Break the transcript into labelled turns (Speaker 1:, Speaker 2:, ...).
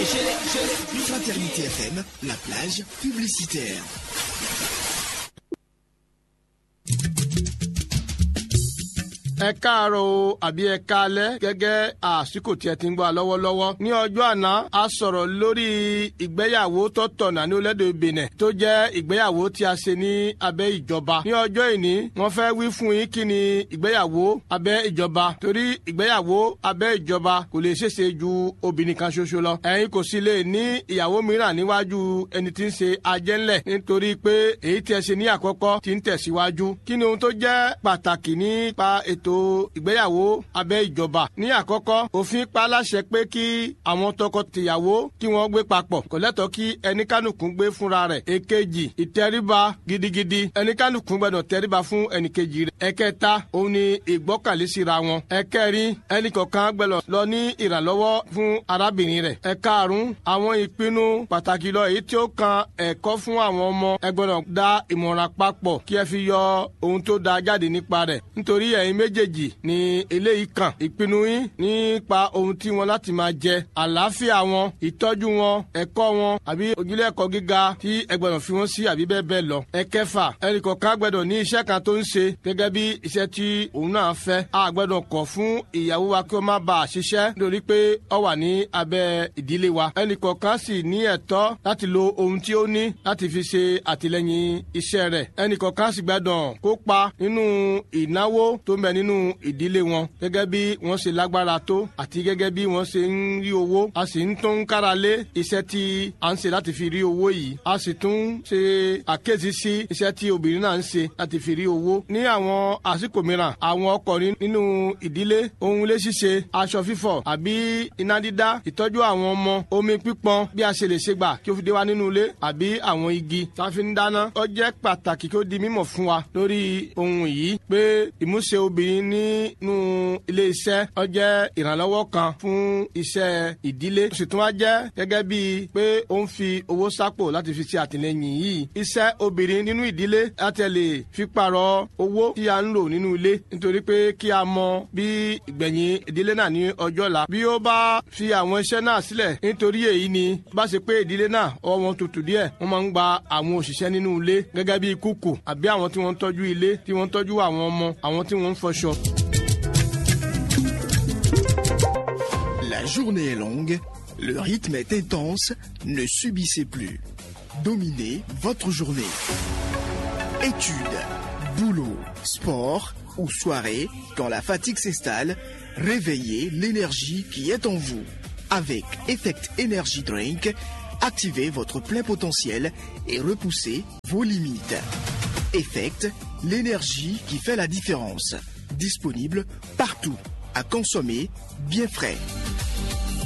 Speaker 1: Fraternité FM, la plage publicitaire.
Speaker 2: ẹ káàárọ̀ o àbí ẹ káalẹ́ gẹ́gẹ́ àsìkò tí ẹ ti ń gbọ́ lọ́wọ́lọ́wọ́. ní ọjọ́ àná a sọ̀rọ̀ lórí ìgbéyàwó tó tọ̀nà ní orílẹ̀-èdè Benin tó jẹ́ ìgbéyàwó tí a ṣe ní abẹ́ ìjọba. ní ọjọ́ ìní wọ́n fẹ́ wí fún yín kí ni ìgbéyàwó abẹ́ ìjọba torí ìgbéyàwó abẹ́ ìjọba kò lè ṣeéṣe ju obìnrin kan ṣoṣo lọ. ẹ̀yin kò sì lè ní ìyàwó mìíràn níwájú ẹni tí ń ṣe ajẹ́ńlẹ̀ nítorí pé èyí tí ẹ ṣe ní àkọ́kọ́ ti ń tẹ̀síwájú. kí ni ohun tó jẹ́ pàtàkì nípa ètò ètò ìgbéyàwó abẹ́ ìjọba. ní àkọ́kọ́ òfin pa láṣẹ pé kí àwọn tọkọ-tìyàwó kí wọ́n gbé papọ̀ kò lẹ́tọ̀ọ́ kí ẹnikánukù gbé fúnra rẹ̀. èkejì ìtẹríba gidigidi ẹnikánukù gbọ́dọ̀ tẹríba fún ẹnìkejì rẹ̀. ẹ̀kẹta òun ni ìgbọ́kànlé síra wọn. ẹ̀kẹrin ẹnìkọ̀ọ̀kan gbọ́dọ̀ lọ ní ìrànlọ́wọ́ fún arábìnrin rẹ̀. ẹ̀karùn àwọn ìpinnu pàtàkì lọ èyí tí ó kan ẹ̀kọ́ fún àwọn ọmọ ẹ gbọ́dọ̀ dá ìmọ̀ràn papọ̀ kí ẹ fi yọ ohun tó da jáde nípa rẹ̀ nítorí ẹ̀yin méjì méjèèjì ni eléyìí kàn ìpinnu yín nípa ohun tí wọn láti máa jẹ àlàáfíà wọn ìtọ́jú wọn ẹ̀kọ́ wọn àbí ojúlé ẹ̀kọ́ gíga tí ẹ gbọ́dọ̀ fi wọ́n sí àbí bẹ́ẹ̀ bẹ́ẹ̀ lọ. ẹ̀kẹfà ẹnìkọ̀ọ̀kan gbọ́dọ̀ ní iṣẹ́ kan tó ń ṣe gẹ́gẹ́ bí iṣẹ́ tí òun náà fẹ́. a gbọ́dọ̀ kọ̀ fún ìyàwó wa kí ó má bàa ṣiṣẹ́ nítorí pé ó wà ní abẹ́ ìdílé wa. ẹnìkọ̀ọ̀kan sì ní ẹ̀tọ́ láti lo ohun tí ó ní láti fi ṣe àtìlẹ́yìn iṣẹ́ rẹ̀. ẹnìkọ̀ọ̀kan sì gbọ́dọ̀ kópa nínú ìnáwó tó ń bẹ nínú ìdílé wọn gẹ́gẹ́ bí wọ́n ṣe lágbára tó àti gẹ́gẹ́ bí wọ́n ṣe ń rí owó a sì ń tún kára lé iṣẹ́ tí a ń ṣe láti fi rí owó yìí a sì tún ṣe àkéèsí sí iṣẹ́ tí obìnrin náà ń ṣe láti fi rí owó ní àwọn àsìkò mìíràn àwọn ọkùnrin nínú ìdílé ohun ilé ṣíṣe aṣọ fífọ̀ àbí iná dídá ìtọ́jú àwọn ọmọ omi pípọn bí a ṣe lè ṣe gbà kí ó fi dé wá nínú ilé àbí àwọn igi tá a fi ń dáná ó jẹ́ pàtàkì kí ó di mímọ̀ fún wa lórí ohun yìí pé ìmúṣe obìnrin nínú ilé iṣẹ́ ó jẹ́ ìrànlọ́wọ́ kan fún iṣẹ́ ìdílé ó sì tún wá jẹ́ gẹ́gẹ́ bíi pé ó ń fi owó sápò láti fi ṣe àtìlẹ́yìn yìí iṣẹ́ obìnrin nínú ìdílé láti lè fi pààrọ̀ owó tí a ń lò nínú ilé nítorí pé kí a mọ bí ìgbẹ̀yìn ìdílé náà ní ọjọ́ ọ̀la bí ó bá fi àwọn iṣẹ́ náà sílẹ̀ nítorí èyí ni bá ṣe pé ìdílé náà ọwọ́ wọn tutù díẹ̀ wọ́n máa ń gba àwọn òṣìṣẹ́ nínú ilé gẹ́gẹ́ bíi kúkù àbí àwọn tí wọ́n ń tọ́jú ilé tí wọ́n ń tọ́jú àwọn ọmọ àwọn tí wọ́n ń fọṣọ.
Speaker 1: La journée est longue, le rythme est intense, ne subissez plus. Dominez votre journée. Études, boulot, sport ou soirée, quand la fatigue s'installe, réveillez l'énergie qui est en vous. Avec Effect Energy Drink, activez votre plein potentiel et repoussez vos limites. Effect, l'énergie qui fait la différence. Disponible partout, à consommer bien frais.